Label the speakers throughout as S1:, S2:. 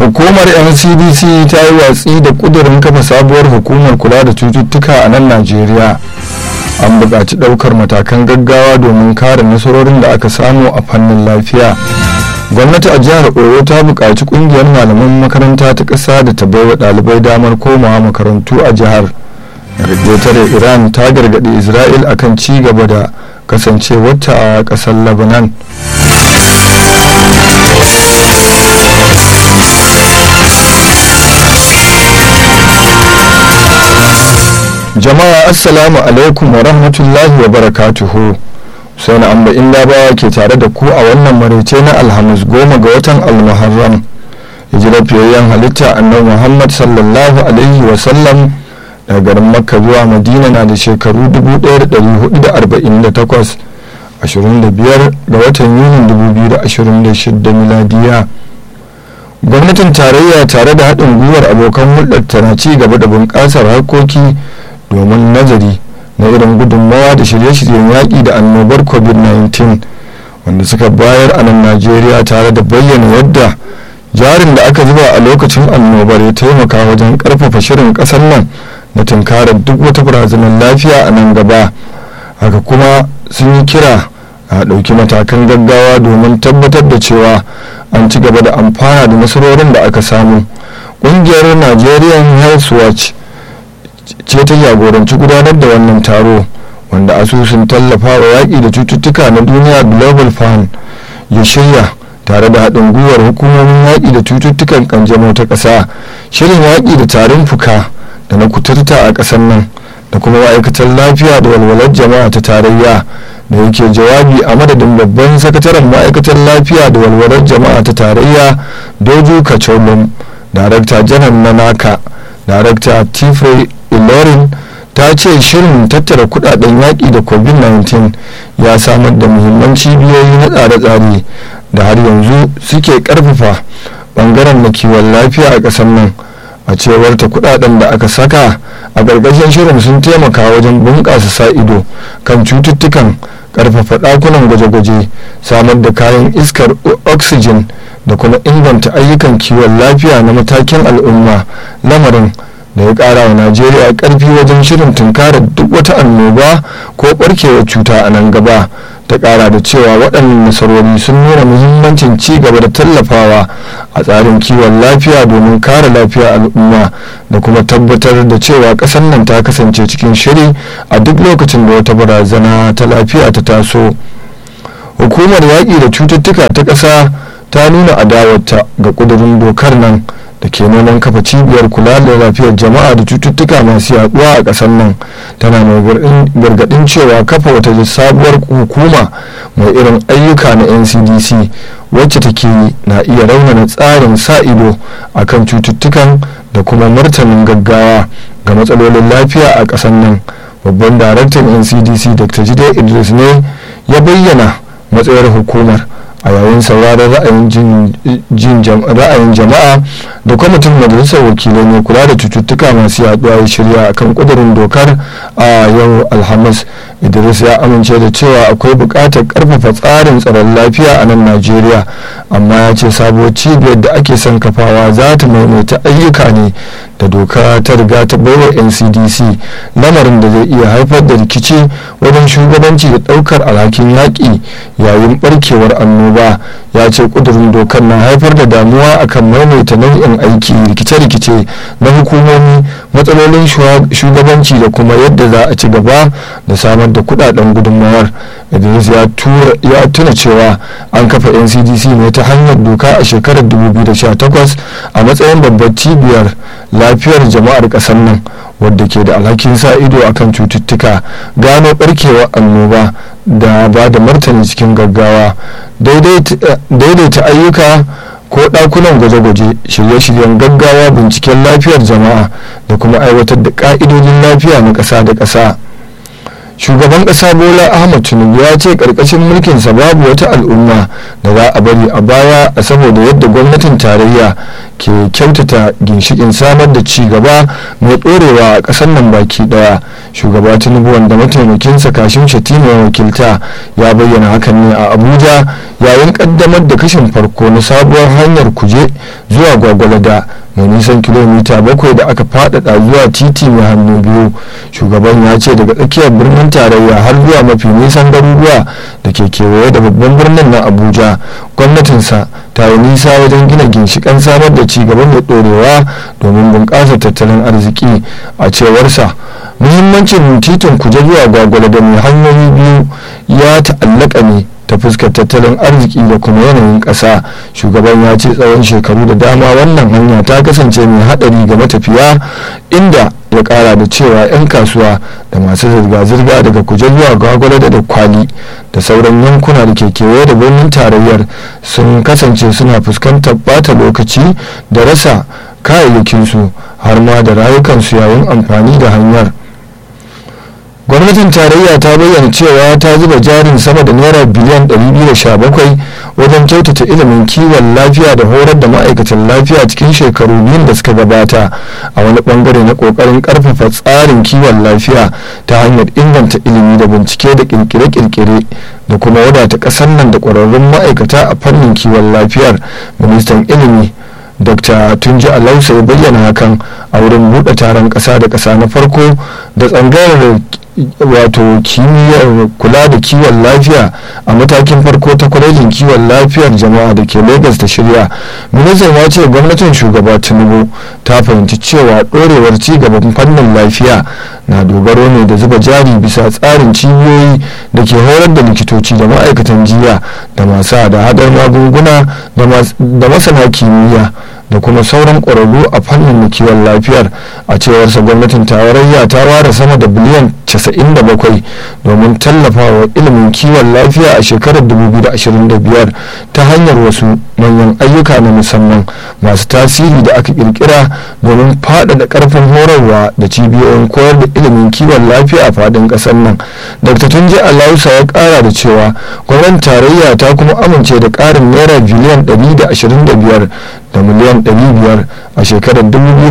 S1: hukumar ncdc ta yi watsi da kudurin kafa sabuwar hukumar kula da cututtuka a nan najeriya an buƙaci ɗaukar matakan gaggawa domin kare nasarorin da aka samu a fannin lafiya gwamnati a jihar oyo ta buƙaci ƙungiyar malaman makaranta ta ƙasa da ta baiwa ɗalibai damar komawa makarantu a jihar tare iran ta gargaɗi isra'il akan ci gaba da kasancewarta a ƙasar lebanon jama'a assalamu alaikum wa rahmatullahi wa barakatuhu sai na amba inda bawa ke tare da ku a wannan maraice na alhamis goma ga watan almuharram hijirar fiyayyen halitta annabi muhammad sallallahu alaihi wa sallam daga garin makka zuwa madina na da shekaru 1448 25 ga watan yunin 2026 miladiya gwamnatin tarayya tare da haɗin gwiwar abokan hulɗar tana ci gaba da bunƙasar harkoki domin nazari na irin gudunmawa da shirye-shiryen yaƙi da annobar covid-19 wanda suka bayar a nan najeriya tare da bayyana yadda jarin da aka zuba a lokacin annobar ya taimaka wajen ƙarfafa shirin ƙasar nan na tunkarar duk wata barazanar lafiya a nan gaba haka kuma sun yi kira a ɗauki matakan gaggawa domin tabbatar da cewa an ci gaba da amfana da nasarorin da aka samu ƙungiyar nigerian health watch ce ta jagoranci gudanar da wannan taro wanda asusun tallafa wa yaƙi da cututtuka na duniya global fund ya shirya tare da haɗin gwiwar hukumomin yaƙi da cututtukan kanjamau ta ƙasa shirin yaƙi da tarin fuka da na kuturta a ƙasar nan da kuma ma'aikatar lafiya da walwalar jama'a ta tarayya da yake jawabi a madadin babban sakataren ma'aikatar lafiya da walwalar jama'a ta tarayya doju kacholum darakta janar na naka darakta tifre ilorin ta ce shirin tattara kudaden yaƙi da covid-19 ya samar da muhimman cibiyoyi na tsare-tsare da har yanzu suke karfafa bangaren na kiwon lafiya a ƙasar nan a cewar ta kudaden da aka saka a gargajiyar shirin sun taimaka wajen bunƙasa sa ido kan cututtukan karfafa ɗakunan gwaje-gwaje samar da kayan iskar oxygen da kuma inganta ayyukan kiwon lafiya na matakin al'umma lamarin da ya kara wa najeriya karfi wajen shirin tunkarar duk wata annoba ko barkewar cuta a nan gaba ta kara da cewa waɗannan nasarori sun nuna muhimmancin ci gaba da tallafawa a tsarin kiwon lafiya domin kare lafiyar al'umma da kuma tabbatar da cewa ƙasar nan ta kasance cikin shiri a duk lokacin da wata barazana ta lafiya ta taso hukumar yaƙi da cututtuka ta ƙasa ta nuna adawarta ga ƙudurin dokar nan da ke neman kafa cibiyar kula da lafiyar jama'a da cututtuka masu yaduwa a ƙasar nan tana mai gargaɗin cewa kafa wata sabuwar hukuma mai irin ayyuka na ncdc wacce take na iya raunana tsarin sa ido a kan cututtukan da kuma martanin gaggawa ga matsalolin lafiya a ƙasar nan babban daraktan ncdc dr jide idris ne ya bayyana matsayar hukumar a yayin sauraron ra'ayin jama'a da kwamitin majalisar wakilai ne kula da cututtuka masu yaduwa ya shirya akan kudurin dokar a yau alhamis idris ya amince da cewa akwai buƙatar ƙarfafa tsarin tsaron lafiya a nan najeriya amma ya ce sabuwar cibiyar da ake son kafawa za ta maimaita ayyuka ne da doka ta riga ta baiwa ncdc lamarin da zai iya haifar da rikici wajen shugabanci da ɗaukar alhakin yaƙi yayin barkewar annoba ya ce ƙudurin dokar na haifar da damuwa akan maimaita nau'in aiki rikice-rikice na hukumomi matsalolin shugabanci da kuma yadda za a ci gaba da samar da kudaden gudunmawar idris ya tuna cewa an kafa ncdc ne ta hanyar doka a shekarar 2018 a matsayin babbar cibiyar lafiyar jama'ar kasar nan wadda ke da alhakin sa ido akan cututtuka gano barkewar annoba da ba da martani cikin gaggawa daidaita ayyuka ko ɗakunan gwaje-gwaje shirye-shiryen gaggawa binciken lafiyar jama'a da kuma aiwatar da ƙa'idodin lafiya na ƙasa da ƙasa shugaban ƙasa bola ahmad tinubu ya ce ƙarƙashin mulkinsa babu wata al'umma da za a bari a baya a saboda yadda gwamnatin tarayya ke kyautata ginshikin samar da ci gaba mai ɗorewa a ƙasar nan baki ɗaya shugaba tinubu wanda mataimakinsa kashin shatima ya wakilta ya bayyana hakan ne a abuja yayin ƙaddamar da kashin farko na sabuwar hanyar kuje zuwa gwagwalada mai nisan kilomita bakwai da aka faɗaɗa zuwa titi mai hannu biyu shugaban ya ce daga tsakiyar birnin tarayya har zuwa mafi nisan garuruwa da ke kewaye da babban birnin na abuja gwamnatinsa ta yi nisa wajen gina ginshiƙan samar da cigaba mai ɗorewa domin bunƙasa tattalin arziki a cewarsa muhimmancin titin kuje zuwa gwagwala da mai hanyoyi biyu ya ta'allaka ne ta fuskar tattalin arziki da kuma yanayin ƙasa shugaban ya ce tsawon shekaru da dama wannan hanya ta kasance mai haɗari ga matafiya inda ya ƙara da cewa 'yan kasuwa da masu zirga-zirga daga kuje zuwa gwagwalada da kwali da sauran yankuna da ke kewaye da birnin tarayyar sun kasance suna fuskantar bata lokaci da rasa kayayyakinsu har ma da rayukansu yayin amfani da hanyar gwamnatin tarayya ta bayyana cewa ta zuba jarin sama da naira biliyan 217 wajen kyautata ilimin kiwon lafiya da horar da ma'aikatan lafiya cikin shekaru biyun da suka gabata a wani bangare na kokarin karfafa tsarin kiwon lafiya ta hanyar inganta ilimi da bincike da kirkire-kirkire da kuma wadata kasar nan da kwararrun ma'aikata a fannin kiwon lafiyar ministan ilimi dr tunji alausa ya bayyana hakan a wurin buɗe taron ƙasa da ƙasa na farko da tsangayar wato kimiyyar kula da kiwon lafiya a matakin farko ta kwalejin kiwon lafiyar jama'a da ke lagos da shirya ministan ya ce gwamnatin shugaba tinubu ta fahimci cewa ɗorewar cigaban fannin lafiya na dogaro ne da zuba jari bisa tsarin cibiyoyi da ke horar da likitoci da ma'aikatan jiya da masu hada-hadar magunguna da masana kimiyya da kuma sauran ƙwararru a fannin kiwon lafiyar a cewarsa gwamnatin tarayya ta ware sama da biliyan 97 domin tallafawa ilimin kiwon lafiya a shekarar 2025 ta hanyar wasu manyan ayyuka na musamman masu tasiri da aka kirkira domin faɗaɗa ƙarfin horarwa da cibiyoyin koyar da ilimin kiwon lafiya a faɗin ƙasar nan dr tunji alausa ya ƙara da cewa gwamnatin tarayya ta kuma amince da ƙarin naira biliyan 125 da miliyan 500 a shekarar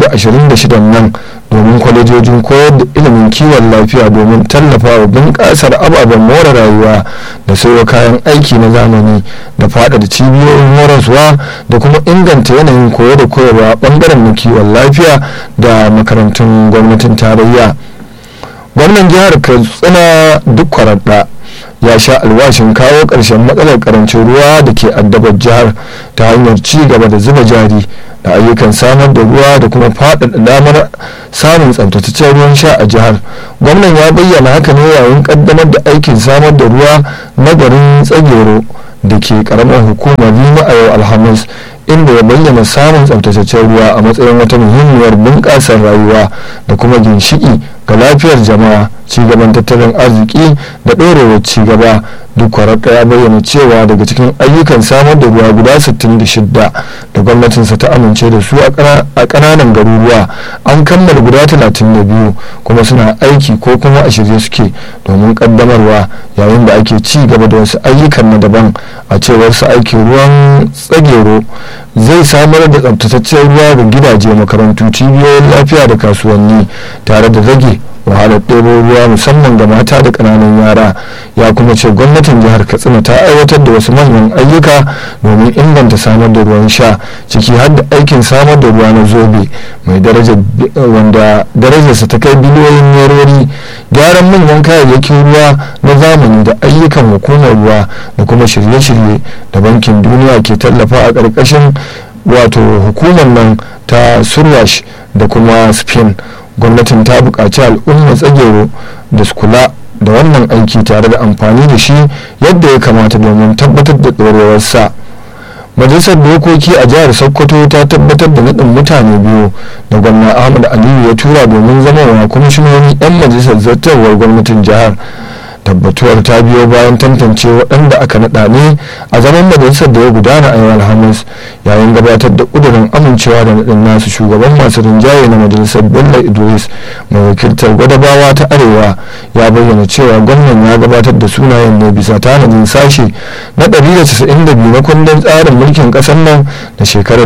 S1: 2026 nan domin kwalejojin koyar da ilimin kiwon lafiya domin tallafa wa bunƙasar ababen more rayuwa da sayo kayan aiki na zamani da faɗaɗa cibiyoyin horaswa da kuma inganta yanayin koyo da koyarwa ɓangaren na kiwon lafiya da makarantun gwamnatin tarayya gwamnan jihar katsina duk kwararda ya sha alwashin kawo ƙarshen matsalar karancin ruwa da ke addabar jihar ta hanyar ci gaba da zuba jari da ayyukan samar da ruwa da kuma faɗaɗa damar samun tsabtataccen ruwan sha a jihar gwamnan ya bayyana haka ne yayin ƙaddamar da aikin samar da ruwa na garin tsagero da ke ƙaramar hukumar rima a yau alhamis inda ya bayyana samun tsabtataccen ruwa a matsayin wata muhimmiyar bunƙasar rayuwa da kuma ginshiki ga lafiyar jama'a cigaban tattalin arziki da ɗorewar cigaba duk kwararka ya bayyana cewa daga cikin ayyukan samar da ruwa guda 66 da gwamnatinsa ta amince da su a ƙananan garuruwa an kammala guda 32 kuma suna aiki ko kuma a shirye suke domin ƙaddamarwa yayin da ake ci gaba da wasu ayyukan na daban a cewar su aikin ruwan tsagero zai samar da tsabtataccen ruwa ga gidaje makarantu cibiyoyin lafiya da kasuwanni tare da rage wahalar ɗebo ruwa musamman ga mata da ƙananan yara ya kuma ce gwamnatin jihar katsina ta aiwatar da wasu manyan ayyuka domin inganta samar da ruwan sha ciki har da aikin samar da ruwa na zobe mai daraja wanda darajarsa ta kai biliyoyin nerori gyaran manyan kayayyakin ruwa na zamani da ayyukan hukumar ruwa da kuma shirye-shirye da bankin duniya ke tallafa a ƙarƙashin wato hukumar nan ta surwash da kuma spain gwamnatin ta buƙaci al'umma tsagero da su kula da wannan aiki tare da amfani da shi yadda ya kamata domin tabbatar da ɗorewarsa majalisar dokoki a jihar sokoto ta tabbatar da naɗin mutane biyu da gwamna ahmad aliyu ya tura domin zama wa kwamishinoni 'yan majalisar zartarwar gwamnatin jihar tabbatuwar ta biyo bayan tantance waɗanda aka naɗa ne a zaman majalisar da ya gudana a yau alhamis yayin gabatar da ƙudurin amincewa da naɗin nasu shugaban masu rinjaye na majalisar bello idris mai wakiltar gwadabawa ta arewa ya bayyana cewa gwamnan ya gabatar da sunayen ne bisa tanadin sashe na 192 na kundin tsarin mulkin ƙasar nan da shekarar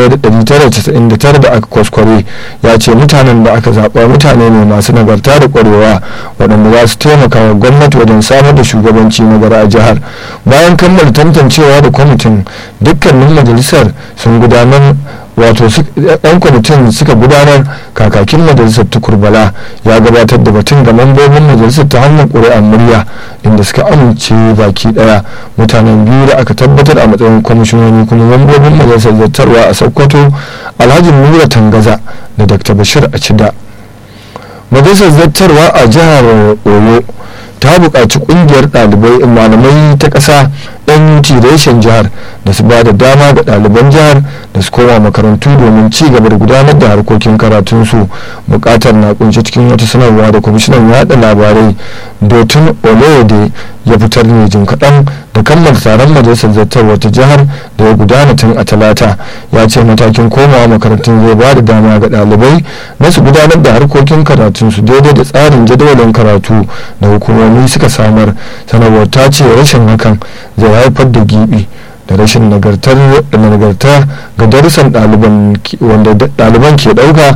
S1: 1999 da aka kwaskware ya ce mutanen da aka zaɓa mutane ne masu nagarta da ƙwarewa waɗanda za su taimaka wa gwamnati wajen samar da shugabanci na gara a jihar bayan kammala tantancewa da kwamitin dukkanin majalisar sun gudanar wato yan kwamitin suka gudanar kakakin majalisar tukurbala ya gabatar da batun ga mambobin majalisar ta hanyar ƙuri'ar murya inda suka amince baki daya mutanen biyu da aka tabbatar a matsayin kwamishinoni kuma mambobin majalisar zartarwa a sokoto alhaji nura tangaza da dr bashir a cida majalisar zartarwa a jihar oyo ta buƙaci ƙungiyar ɗalibai malamai ta ƙasa yan reshen jihar da su ba da dama ga ɗaliban jihar da su koma makarantu domin ci gaba da gudanar da harkokin karatunsu buƙatar na kunshi cikin wata sanarwa da kwamishinan yaɗa labarai dotun olode ya fitar ne jin kaɗan da kammala taron majalisar zartarwa ta jihar da ya gudana tun a talata ya ce matakin komawa makarantun zai ba da dama ga ɗalibai na su gudanar da harkokin karatunsu daidai da tsarin jadawalin karatu da hukumomi suka samar sanarwar ta ce rashin hakan zai haifar da gibi da rashin nagarta ga darussan ɗaliban wanda ɗaliban ke ɗauka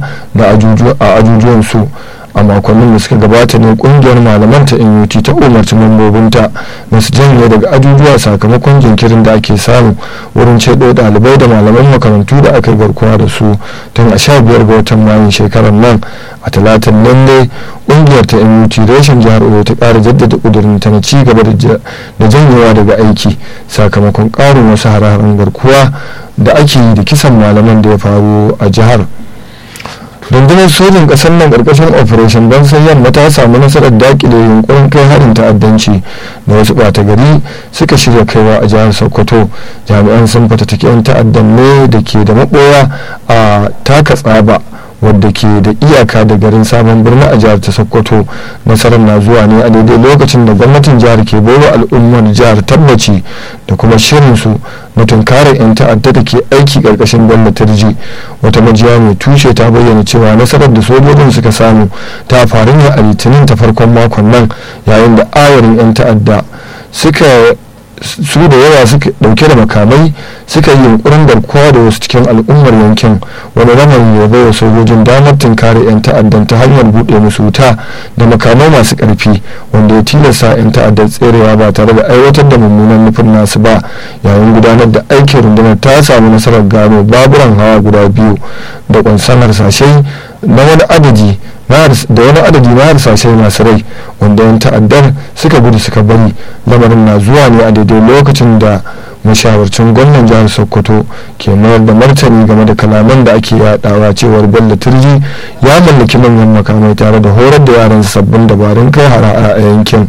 S1: a ajujuwansu a makonnin da suka gabata ne kungiyar malaman ta NUT ta umarci mambobinta na su janye daga ajujuwa sakamakon jinkirin da ake samu wurin cedo dalibai da malaman makarantu da aka yi garkuwa da su tun a sha biyar ga watan mayun shekarar nan a talatin nan ne kungiyar ta NUT reshen jihar Oyo ta kara jaddada kudurin ta na ci gaba da janyewa daga aiki sakamakon karin wasu hare-haren garkuwa da ake yi da kisan malaman da ya faru a jihar. rundunar sojin kasar nan karkashin operation don sai yamma ta samu nasarar dakile yunkurin kai harin ta'addanci da wasu bata gari suka shirya kaiwa a jihar sokoto jami'an sun fatattaki 'yan ta'addan ne da ke da maboya a taka tsaba wadda ke da iyaka da garin sabon birni a jihar ta sokoto nasarar na zuwa ne a daidai lokacin da gwamnatin jihar ke baiwa al'ummar jihar tabbaci da kuma shirinsu na tunkarar 'yan ta'adda da ke aiki karkashin bello turji wata majiya mai tushe ta bayyana cewa nasarar da sojojin suka samu ta faru ne a litinin ta farkon makon nan yayin da ayarin 'yan ta'adda suka su da yawa suka dauke da makamai suka yi yunkurin garkuwa da wasu cikin al'ummar yankin wani lamarin ya bai wa sojojin damar tunkare 'yan ta'addan ta hanyar buɗe musu wuta da makamai masu ƙarfi wanda ya tilasta 'yan ta'addar tserewa ba tare da aiwatar da mummunan nufin nasu ba yayin gudanar da aikin rundunar ta samu nasarar gano baburan hawa guda biyu da kwansan harsashai na wani adadi da wani adadi na harsashai masu rai wanda yan ta'addar suka gudu suka bari lamarin na zuwa ne a daidai lokacin da mashawarcin gwamnan jihar sokoto ke mayar da martani game da kalaman da ake yadawa cewar bello turji ya mallaki manyan makamai tare da horar da yaran sabbin dabarun kai hara a yankin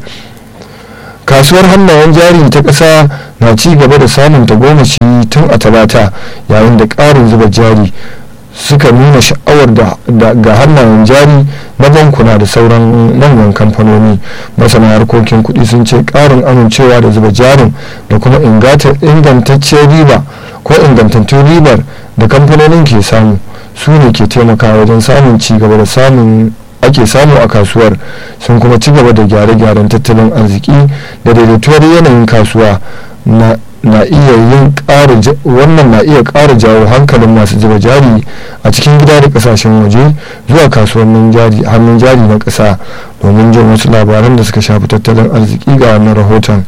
S1: kasuwar hannayen jari ta ƙasa na ci gaba da samun tagomashi tun a talata yayin da ƙarin zuba jari suka nuna sha'awar ga hannayen jari na bankuna da sauran manyan kamfanoni masana harkokin kuɗi sun ce ƙarin amincewa da zuba jarin da kuma ingantacciyar riba ko ingantattun ribar da kamfanonin ke samu su ne ke taimakawa wajen samun ci gaba da samun ake samu a kasuwar sun kuma ci gaba da gyare-gyaren tattalin arziki da daidaituwar yanayin kasuwa na na iya yin wannan na iya ƙara jawo hankalin masu zuba jari a cikin gida da kasashen waje zuwa kasuwannin jari hannun jari na ƙasa domin jin wasu labaran da suka shafi tattalin arziki ga wannan rahoton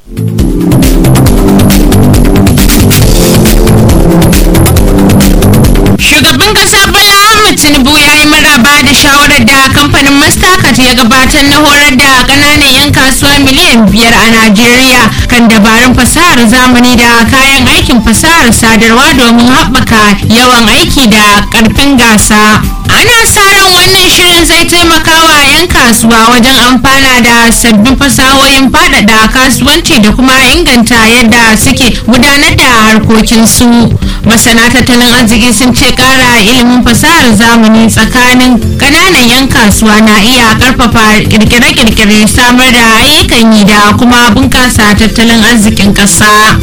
S2: shugaban kasa bala ahmed tinubu ya yi maraba da shawarar da kamfanin mastercard ya gabatar na horar da kananan 'yan kasuwa miliyan biyar a najeriya kan dabarun fasahar zamani da kayan aikin fasahar sadarwa domin haɓaka yawan aiki da ƙarfin gasa ana sa ran wannan shirin zai taimaka wa 'yan kasuwa wajen amfana da sabbin fasahohin faɗaɗa kasuwanci da kuma inganta yadda suke gudanar da harkokinsu masana tattalin arziki sun ce kara ilimin fasahar zamani tsakanin kananan 'yan kasuwa na iya karfafa kirkire-kirkire samar da ayyukan yi da kuma bunkasa tattalin arzikin ƙasa.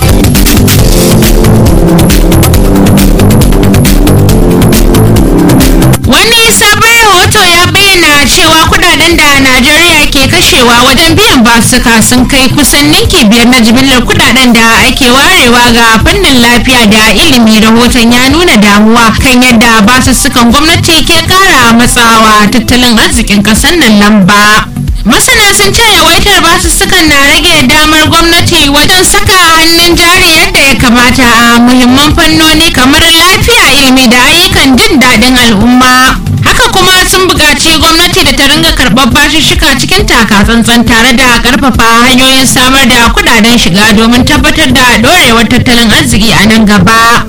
S2: wani sabon rahoto ya bayyana cewa kudaden da najeriya ke kashewa wajen biyan basuka sun kai kusan ninki biyar na jimillar kudaden da ake warewa ga fannin lafiya da ilimi rahoton ya nuna damuwa kan yadda basussukan gwamnati ke kara matsawa tattalin arzikin kasar nan lamba masana sun ce yawaitar basussukan na rage damar gwamnati wajen saka hannun jari yadda ya kamata a muhimman fannoni kamar lafiya ilimi da ayyukan jin daɗin al'umma haka kuma sun buƙaci gwamnati da ta ringa karɓar bashishika cikin takatsantsan tare da ƙarfafa hanyoyin samar da kuɗaɗen shiga domin tabbatar da ɗorewar tattalin arziki a nan gaba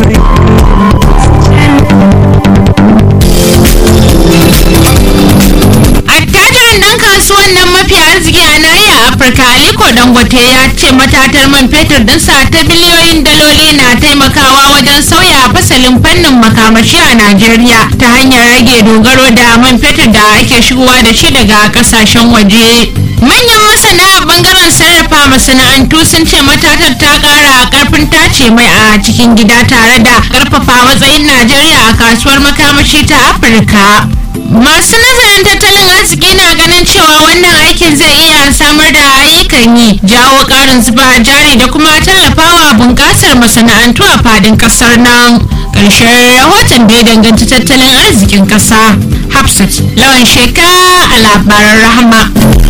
S2: attajirin dan kasuwan nan mafi arziki a nahiyar afirka aliko dangote ya ce matatar man fetur dinsa ta biliyoyin daloli na taimakawa wajen sauya fasalin fannin makamashi a najeriya ta hanyar rage dogaro da man fetur da ake shigowa da shi daga kasashen waje manyan masana a bangaren sarrafa masana'antu sun ce matatar ta kara karfin tace mai a cikin gida tare da karfafa matsayin najeriya a kasuwar makamashi ta afirka masu nazarin tattalin arziki na ganin cewa wannan aikin zai iya samar da ayyukan yi jawo karin zuba jari da kuma tallafawa bunƙasar masana'antu a fadin ƙasar nan ƙarshen rahoton da ya danganci tattalin arzikin ƙasa hafsat lawan sheka a labaran rahama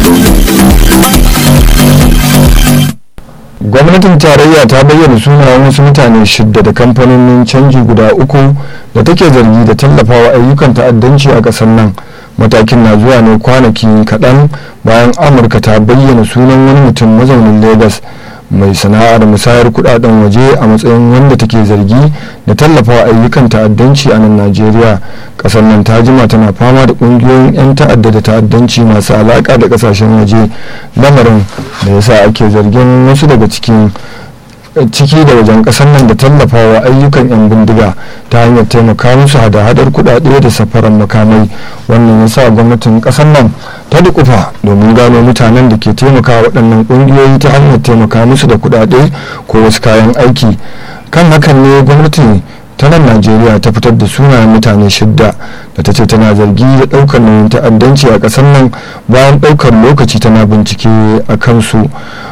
S1: gwamnatin tarayya ta bayyana sunayen wasu mutane shidda da kamfanonin canji guda uku da take zargi da tallafawa ayyukan ta'addanci a ƙasar nan matakin na zuwa ne kwanaki kaɗan bayan amurka ta bayyana sunan wani mutum mazaunin lagos mai sana'ar musayar kudaden waje a matsayin wanda take zargi da tallafawa ayyukan ta'addanci a nan najeriya kasar nan ta jima tana fama da kungiyoyin 'yan ta'adda da ta'addanci masu alaka da kasashen waje lamarin da yasa ake zargin wasu daga cikin ciki da wajen kasar nan da tallafawa ayyukan 'yan bindiga ta hanyar taimaka musu hada-hadar kudade da safaran makamai wannan ya sa gwamnatin kasar nan ta dukufa domin gano mutanen da ke taimaka waɗannan ƙungiyoyi ta hanyar taimaka musu da kudade ko wasu kayan aiki kan hakan ne gwamnati ta nan najeriya ta fitar da sunayen mutane shidda da ta ce tana zargi da ɗaukar nauyin ta'addanci a ƙasar nan bayan ɗaukar lokaci tana bincike a kansu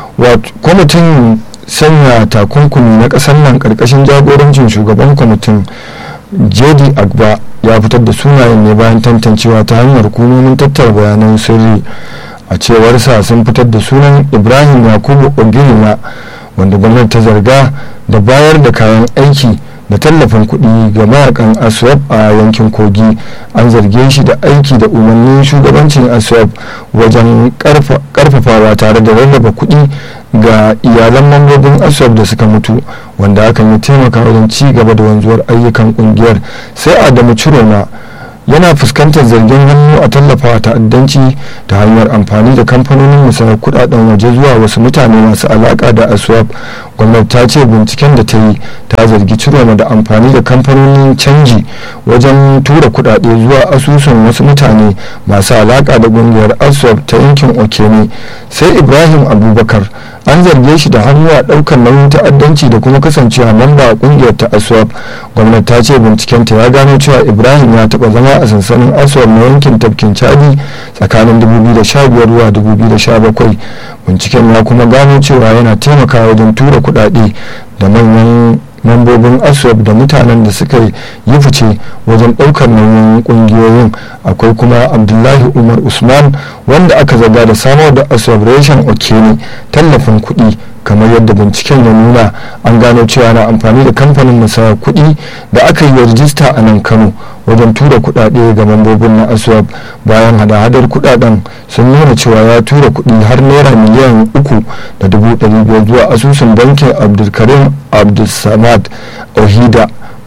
S1: kwamitin sanya takunkumi na kasar nan karkashin jagorancin shugaban kwamitin jedi agba ya fitar da sunayen ne bayan tantancewa ta hanyar hukumomin tattara bayanan sirri a cewarsa sun fitar da sunan ibrahim yakubu ogirina wanda gwamnati ta zarga da bayar da kayan aiki da tallafin kuɗi ga mayakan aswap a yankin kogi an zarge shi da aiki da umarnin shugabancin aswap wajen karfafawa tare da rarraba kuɗi ga iyalan mambobin aswap da suka mutu wanda hakan ya taimaka wajen ci gaba da wanzuwar ayyukan kungiyar sai adamu ciroma yana fuskantar zargin hannu a tallafawa ta'addanci ta hanyar amfani da kamfanonin musayar kudaden waje zuwa wasu mutane masu alaka da aswap gwamnati ta ce binciken da ta yi ta zargi ciroma da amfani da kamfanonin canji wajen tura kudade zuwa asusun wasu mutane masu alaka da kungiyar aswap ta yankin okene sai ibrahim abubakar an zarge shi da hannu a daukar nauyin ta'addanci da kuma kasancewa mamba a kungiyar ta aswap gwamnati ta ce bincikenta ya gano cewa ibrahim ya taba zama a sansanin aswap na yankin tafkin chadi tsakanin 2015 zuwa 2017 binciken ya kuma gano cewa yana taimakawa wajen tura kudade da manyan mambobin aswap da mutanen da suka yi fice wajen ɗaukar nauyin ƙungiyoyin akwai kuma abdullahi umar usman wanda aka zaga da samar da aswap reshen okene tallafin kuɗi kamar yadda binciken ya nuna an gano cewa na amfani da kamfanin musayar kuɗi da aka yi rajista a nan kano wajen tura kuɗaɗe ga mambobin na aswap bayan hada-hadar kuɗaɗen sun nuna cewa ya tura kuɗi har naira miliyan uku da dubu ɗari biyar zuwa asusun bankin abdulkarim abdulsamad ohida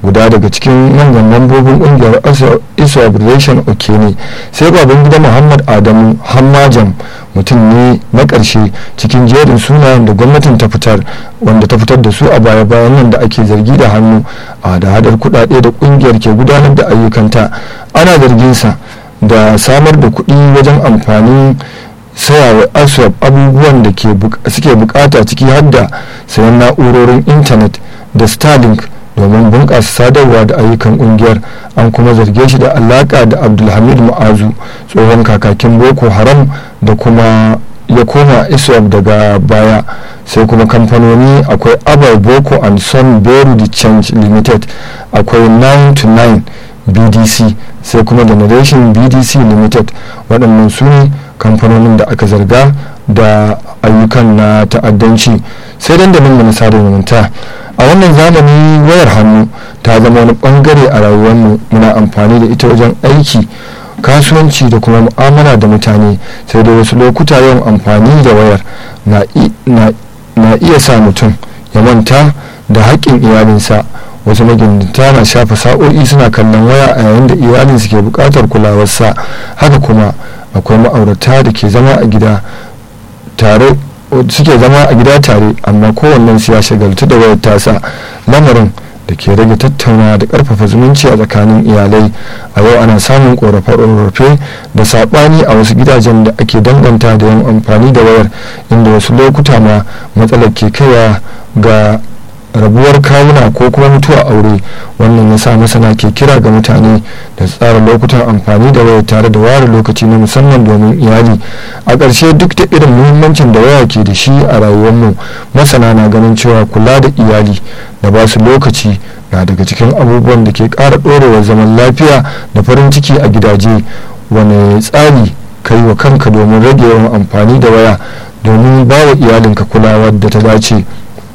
S1: guda daga cikin manyan mambobin kungiyar iswa relation okene sai baban gida muhammad adamu hammajam mutum ne na ƙarshe cikin jerin sunayen da gwamnatin ta fitar wanda ta fitar da su a baya bayan nan da ake zargi da hannu a da hadar kudade da kungiyar ke gudanar da ayyukanta ana zarginsa da samar da kuɗi wajen amfanin sayawa aswap abubuwan da suke bukata ciki har da sayan na'urorin intanet da starlink domin bunƙasa sadarwa da ayyukan ƙungiyar an kuma zarge shi da alaƙa da abdulhamid ma'azu tsohon kakakin boko haram da kuma ya koma iswap daga baya sai kuma kamfanoni akwai abar boko and son beru the change limited akwai 9 to 9 bdc sai kuma generation bdc limited waɗannan su ne kamfanonin da aka zarga da ayyukan na ta'addanci sai dandalin mu na sada zumunta a wannan zamani wayar hannu ta zama wani bangare a rayuwarmu muna amfani da ita wajen aiki kasuwanci da kuma mu'amala da mutane sai da wasu lokuta yawan amfani da wayar na iya sa mutum ya manta da haƙƙin iyalinsa wasu magidanta na shafa sa'o'i suna kallon waya a yayin da iyalinsu ke buƙatar kulawarsa haka kuma akwai ma'aurata da ke zama a gida tare suke zama a gida tare amma kowannen su ya shagaltu da wayar tasa lamarin da ke rage tattauna da karfafa zumunci a tsakanin iyalai a yau ana samun korafe-korafe da saɓani a wasu gidajen da ake danganta da yin amfani da wayar inda wasu lokuta ma matsalar ke kaiwa ga rabuwar kawuna ko kuma mutuwa aure wannan ya sa masana ke kira ga mutane da tsara lokutan amfani da waya tare da ware lokaci na musamman domin iyali a ƙarshe duk da irin muhimmancin da waya ke da shi a rayuwarmu masana na ganin cewa kula da iyali da ba su lokaci na daga cikin abubuwan da ke ƙara ɗorewar zaman lafiya da farin ciki a gidaje wane tsari kai wa kanka domin rage yawan amfani da waya domin ba wa iyalinka kulawar da ta dace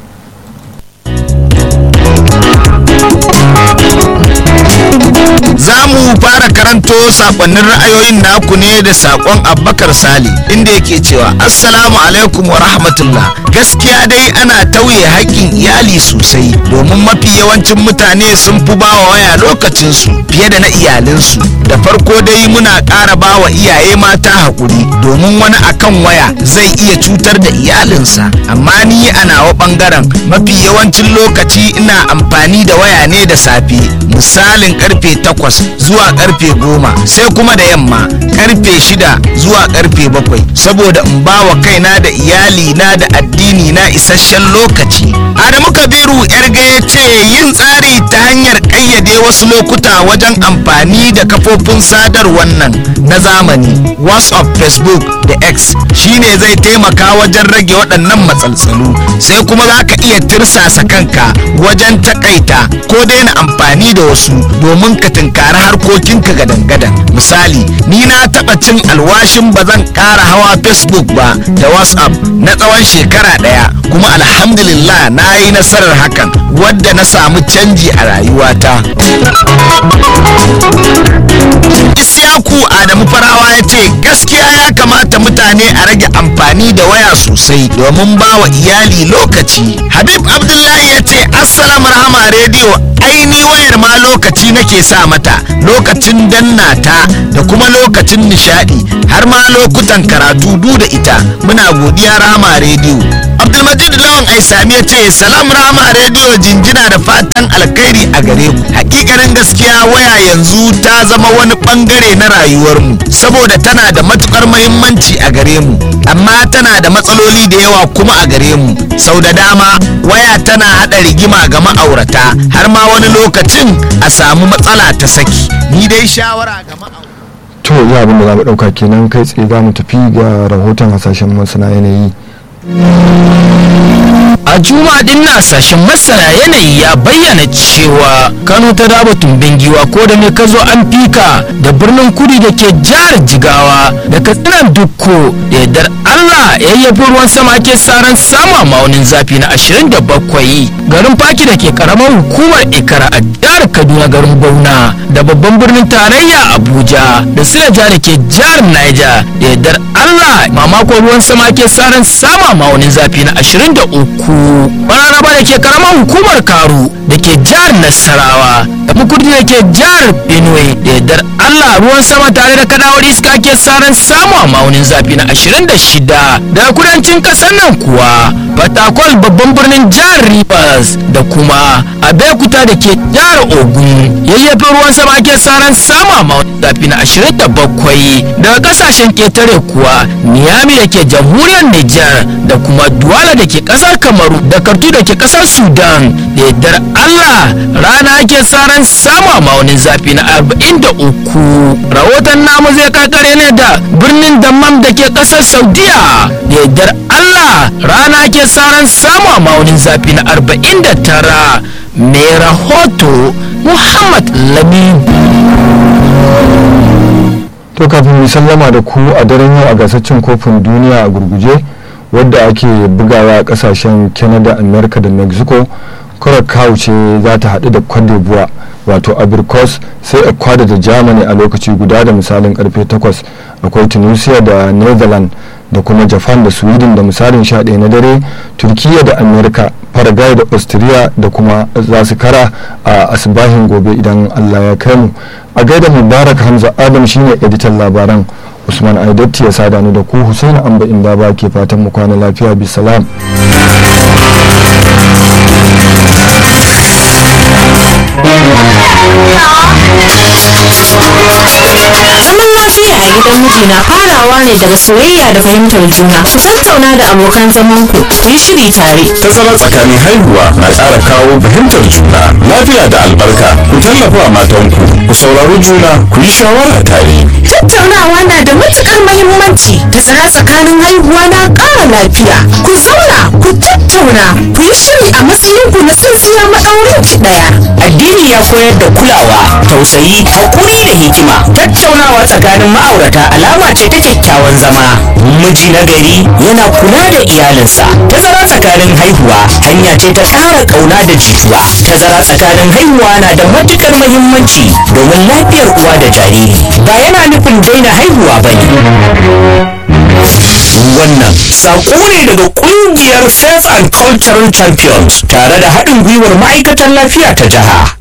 S3: za mu fara karanto sakonnin ra'ayoyin naku ne da sakon abbakar sali inda yake cewa assalamu alaikum wa rahmatullah gaskiya dai ana tauye haƙƙin iyali sosai domin mafi yawancin mutane sun fi bawa waya lokacinsu fiye da na iyalinsu da farko dai muna ƙara bawa iyaye mata haƙuri domin wani akan waya zai iya cutar da iyalinsa amma ni a nawa ɓangaren mafi yawancin lokaci ina amfani da waya ne da safe misalin karfe takwas zuwa karfe goma sai kuma da yamma karfe shida zuwa karfe bakwai saboda in ba wa kaina da iyali na da addini na isasshen lokaci adamu kabiru yarga ya ce yin tsari ta hanyar ƙayyade wasu lokuta wajen amfani da kafofin sadarwar nan na zamani whatsapp facebook da x shine zai taimaka wajen rage waɗannan matsaltsalu sai kuma za ka iya tirsasa kanka wajen takaita ko daina amfani da wasu domin ka tunkari harkokinka gadan-gadan misali ni na taɓa cin alwashin ba zan ƙara hawa facebook ba da whatsapp na tsawon shekara ɗaya kuma alhamdulillah na yi nasarar hakan wadda na samu canji a rayuwata Isyaku Adamu Farawa ya ce gaskiya ya kamata mutane a rage amfani da waya sosai domin ba wa iyali lokaci. Habib Abdullahi ya ce Assalam Rahama rediyo aini wayar ma lokaci nake sa mata lokacin danna ta da kuma lokacin nishadi har ma lokutan karatu du da ita muna godiya Rahama rediyo. Abdulmajid Lawan Aisami ya ce salam Rahama rediyo jinjina da fatan alkhairi a gare ku. Hakikanin gaskiya waya yanzu ta zama wani bangare na rayuwarmu saboda tana da matukar mahimmanci a gare mu amma tana da matsaloli da yawa kuma a gare mu sau da dama waya tana hada rigima ga ma'aurata har ma wani lokacin a samu matsala ta saki ni dai shawara ga ma'aurata
S1: to ya abin da za mu ɗauka kenan kai tsaye za mu tafi ga rahoton hasashen masana yanayi
S4: a juma'a din na sashen masana yanayi ya bayyana cewa kano ta raba tumbin giwa ko da ne ka zo an fika da birnin kudi da ke jihar jigawa da katsinan dukko da yardar allah yayyafi ruwan sama ke saran sama maunin zafi na 27 garin faki da ke karamar hukumar ikara a jihar kaduna garin bauna da babban birnin tarayya abuja da silaja da ke jihar niger da yardar allah mamakon ruwan sama ke saran sama ma'aunin zafi na 23 mararaba da ke karamar hukumar karu da ke jihar nasarawa da mukurdi da ke jihar benue da yardar allah ruwan sama tare da kadawar iska ke saran samu a ma'aunin zafi na 26 daga kudancin kasar nan kuwa fatakwal babban birnin jihar rivers da kuma abekuta da ke jihar ogun yayyafin ruwan sama ke saran samu a ma'aunin zafi na 27 daga kasashen ketare kuwa niyami da ke jamhuriyar nijar da kuma duwala da ke kasar kamaru da kartu da ke kasar sudan da yardar allah rana ake saran samu a ma'aunin zafi na 43 rahoton namu zai kakare ne da birnin dammam da ke kasar saudiya da yardar allah rana ake saran samu a ma'aunin zafi na 49 mai rahoto muhammad lamin
S1: to kafin mu sallama da ku a daren yau a gasar cin kofin duniya a gurguje wadda ake bugawa a kasashen canada america da mexico curacao ce za ta haɗu da cote d'ivoire wato abirkos sai ecuador da germany a lokaci guda da misalin karfe 8 akwai tunisia da netherlands da kuma japan da sweden da misalin 11 na dare turkiya da america paraguay da austria da kuma za su kara a asibahin gobe idan allah ya kai mu a gaida mubarak hamza adam shine editan labaran usman aidatti ya sada ni da ku husain amba inda ba ke fatan mu kwana lafiya bisalam
S5: zaman lafiya a gidan miji na farawa ne daga soyayya da fahimtar juna ku tattauna da abokan zaman ku ku yi shiri tare
S6: tazara tsakanin haihuwa na ƙara kawo fahimtar juna lafiya da albarka ku tallafa wa matanku ku saurari juna ku yi shawara tare
S5: tattaunawa na da matukar mahimmanci tazara tsakanin haihuwa na ƙara lafiya ku zauna ku tattauna ku yi shiri a matsayin ku na tsintsiya maɗaurin ki ɗaya
S7: addini ya koyar da kulawa tausayi hakuri da hikima tattaunawa tsakanin ma'aurata alama ce ta kyakkyawan zama miji na gari yana kula da iyalinsa tazara tsakanin haihuwa hanya ce ta ƙara ƙauna da jituwa tazara tsakanin haihuwa na da matukar muhimmanci domin lafiyar uwa da jariri ba yana nufin daina haihuwa ba ne wannan saƙo ne daga ƙungiyar faith and cultural champions tare da haɗin gwiwar ma'aikatan lafiya ta jiha